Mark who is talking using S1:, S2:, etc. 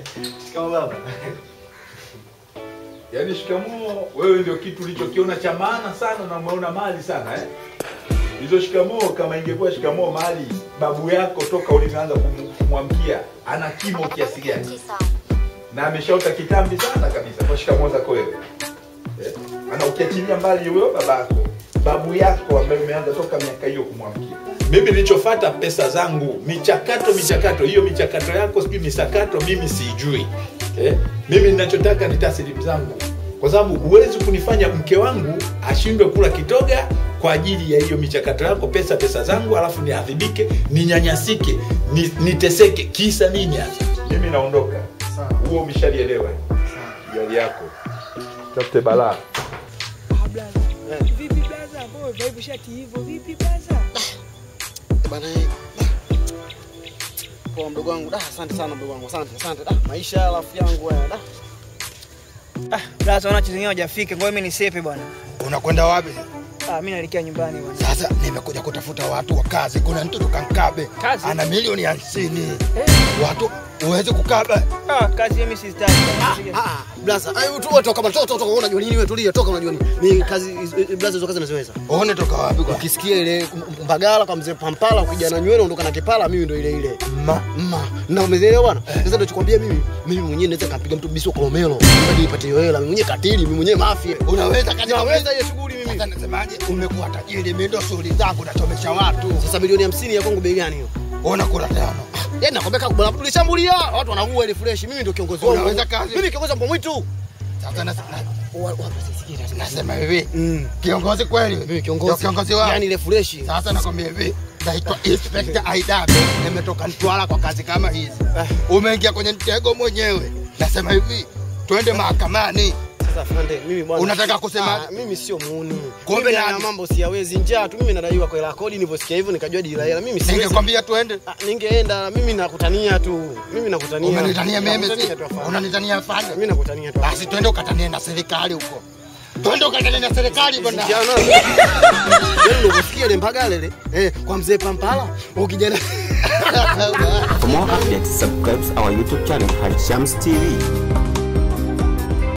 S1: Shikamoo baba.
S2: Yaani shikamoo wewe ndio kitu ulichokiona cha maana sana na umeona mali sana eh? Hizo shikamoo kama ingekuwa shikamoo mali babu yako toka ulivyoanza kum- kumwamkia ana kimo kiasi gani? Na ameshaota kitambi sana kabisa kwa shikamoo zako wewe. Eh? Ana ukiachilia mbali huyo babako, babu yako ambaye umeanza toka miaka hiyo kumwamkia. Mimi nilichofuata pesa zangu, michakato michakato, hiyo michakato yako sijui misakato, mimi siijui. Eh? Mimi ninachotaka ni taslimu zangu, kwa sababu huwezi kunifanya mke wangu ashindwe kula kitoga kwa ajili ya hiyo michakato yako, pesa pesa zangu, alafu niadhibike, ninyanyasike, ni, niteseke. Kisa nini hasa? Mimi naondoka.
S1: Sawa.
S2: Huo umeshalielewa gari yako, tafute balaa.
S3: Vipi blaza? Mbona umevaa shati hivyo? Vipi blaza?
S1: Bana eh. Poa mdogo wangu. Da, asante sana mdogo wangu. Asante, asante. Da, maisha ya rafiki yangu wewe. Da.
S3: Ah, blaza ona chizingine hajafika. Ngoja mimi nisepe bwana.
S4: Unakwenda wapi?
S3: Ah, mimi naelekea nyumbani bwana.
S4: Sasa nimekuja kutafuta watu wa kazi. Kuna mtoto kankabe
S3: Kazi?
S4: ana milioni hamsini. Watu uweze kukaba.
S3: Ah, kazi hiyo mimi sizitaki.
S1: Ah, blaza. Ayo tu toka bana. Toka toka unajua nini wewe tulia. Toka unajua nini. Mimi kazi eh, blaza hizo kazi naziweza.
S4: Uone toka wapi kwa
S1: Ukisikia ile mbagala kwa mzee Pampala ukija na nywele ondoka na kipala mimi ndo ile ile.
S4: ma
S1: Ma, na umeelewa bwana? Sasa ndo chikwambia mimi, mimi mwenyewe naweza kampiga mtu biso kolomelo. Hadi nipate hiyo hela. Mimi mwenyewe katili, mimi mwenyewe mafia.
S4: unaweza kazi
S1: Naweza hiyo shughuli mimi.
S4: Sasa nasemaje? Umekuwa tajiri, mimi ndo shughuli zangu nachomesha watu.
S1: Sasa milioni 50 ya kwangu bei gani hiyo?
S4: Ona kura tano.
S1: Yaani nakwambia kama bwana tulishambulia watu wanaua ile fresh. Mimi ndio kiongozi wao.
S4: Unaweza kazi.
S1: Mimi kiongozi wa mbwa mwitu.
S4: Sasa nasema
S1: Wa- wa- sisikie sasa.
S4: nasema hivi.
S1: Mm.
S4: Kiongozi kweli?
S1: Mimi
S4: Ndio
S1: kiongozi.
S4: kiongozi wao.
S1: Yaani ile fresh.
S4: Sasa nakwambia hivi, naitwa Inspector Aidabe, nimetoka Mtwara kwa kazi kama hizi. Umeingia kwenye mtego mwenyewe. Nasema hivi, twende mahakamani.
S1: Sasa afande, mimi bwana.
S4: Unataka kusema-
S1: Ah, mimi sio muuni.
S4: Kumbe
S1: Mimi na
S4: nani?
S1: mambo siyawezi njaa tu. Mimi nadaiwa kwa hela ya kodi nilivyosikia hivyo nikajua dila hela. Mimi siwezi.
S4: Ningekwambia twende.
S1: Ah, ningeenda mimi nakutania tu. Mimi nakutania.
S4: Umenitania mimi,
S1: Nakutania tu afande.
S4: unanitania afande.
S1: Mimi nakutania tu.
S4: Basi twende ukatanie na serikali huko. Twende ukatanie na serikali bwana.
S1: Kijana. Yaani unasikia ile mpagale ile eh kwa mzee Pampala ukijana
S5: For more updates, subscribe our YouTube channel, Hashams TV.